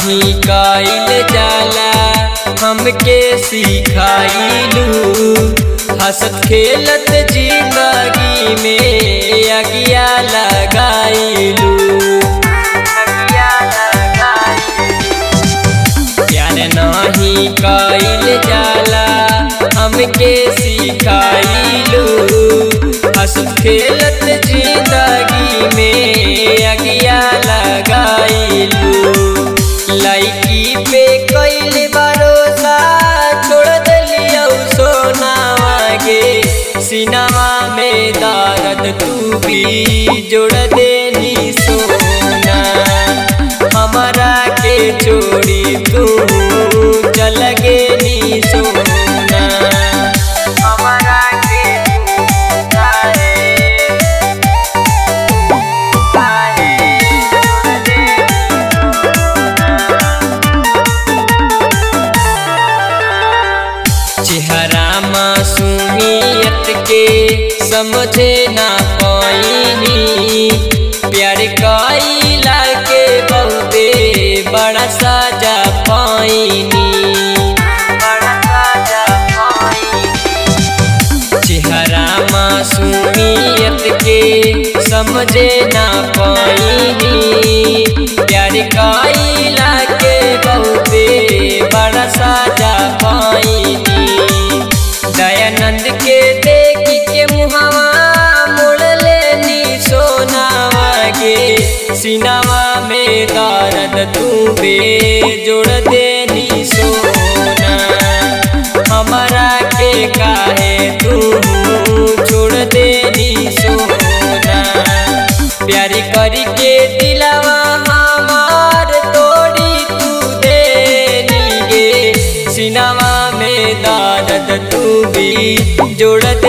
नहीं कइल जाला हमके सिखाइलू हंसत खेलत जिंदगी में अगिया लगाइलू अगिया लगाइलू प्यार नहीं कइल जाला हमके सिखाइलू हंसत खेलत जिंदगी में अगिया लगाइलू लड़की पे कइल भरोसा छोड़ दिलियौ सोनावा गे सिनामा में दर्द तू भी जोड़ देनी सोना हमारा के छोड़ी तू चल गेनी सोना हमारा के तारे तारे छोड़ देनी चेहरा मासूमियत के समझे ना पाइनी प्यार कइला के बहुते बड़ा साजा पाइनी बड़ा साजा पाइनी चेहरा मासूमियत के समझे ना पाइनी प्यार कइला के बहुते बड़ा साजा पाइनी दयानंद के देख के मुहावा मोड़ लेनी सोनावा के सिनावा में दर्द तू बे जोड़ देनी सोना हमारा के काहे तू छोड़ देनी सोना प्यारी करी के दिलावा हमार तोड़ी तू देनी गे सिनावा में दर्द तू भी जोड़